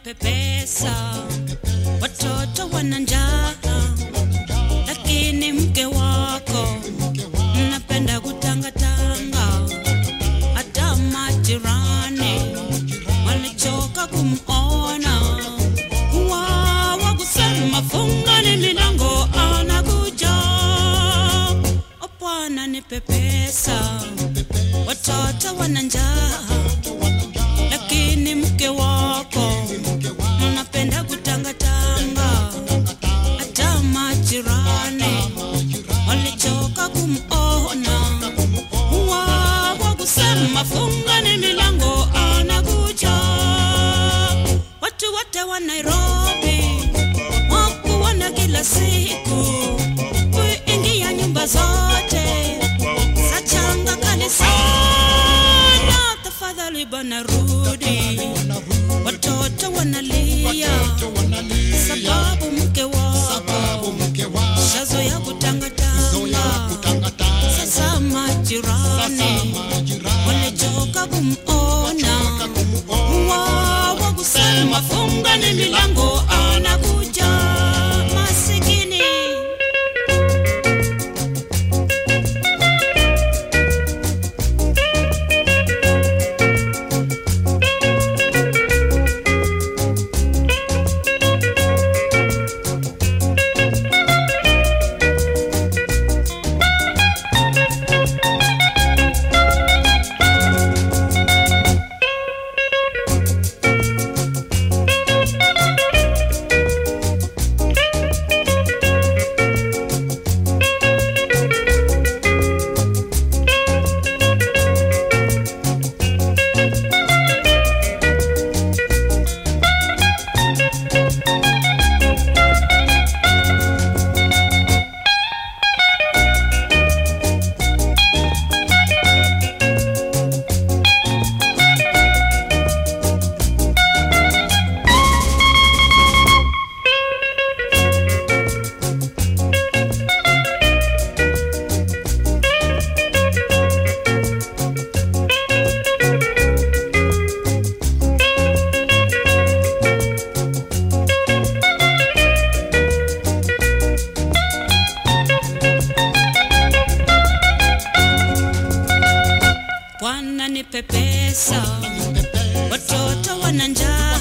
pesa, watoto wana njaa, lakini mke wako mnapenda kutangatanga. Hata majirani walichoka kumona, wawa kusema fungani milango, anakuja. O Bwana nipe pesa, watoto wana njaa lakini mke wako mnapenda kutangatanga. Hata majirani walichoka kumona, wawa kusema fungani milango, anakuja. Watu wote wa Nairobi wakuona kila siku kuingia nyumba zote za changa kali sana. Tafadhali bana rudi, watoto wanalia sababu mke wako shazo ya kutangatanga. Sasa majirani walichoka kumona, wawa kusema fungani milango, anakuja masikini. Bwana nipe pesa, watoto wana njaa,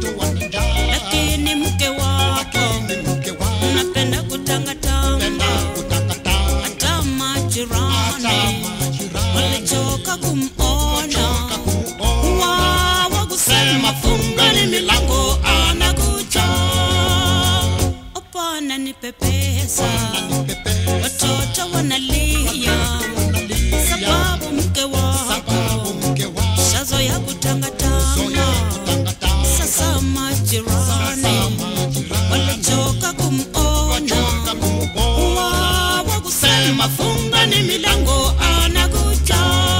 lakini mke wako unapenda kutangatanga. Hata majirani walichoka kumona, wawa kusema fungani milango, anakuja. O Bwana nipe pesa, watoto wanalia sababu mke wako shazo ya kutangatanga. Sasa majirani walichoka kumona, wawa kusema fungani milango, anakuja.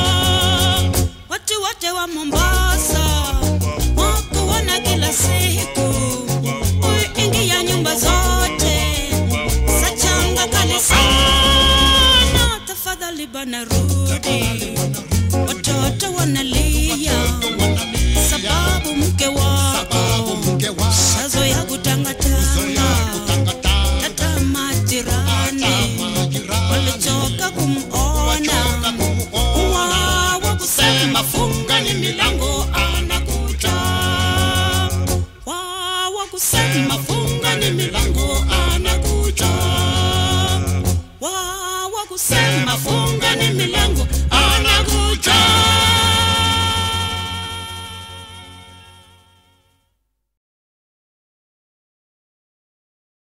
Watu wote wa Mombasa wakuona kila siku kuingia nyumba zote za changa kali sana. Tafadhali bana rudi, watoto wanalia sababu mke wako shazo ya kutangatanga. Hata majirani walichoka kumona, wawa kusema fungani milango, anakuja. Wawa kusema fungani milango, anakuja. Wawa kusema fungani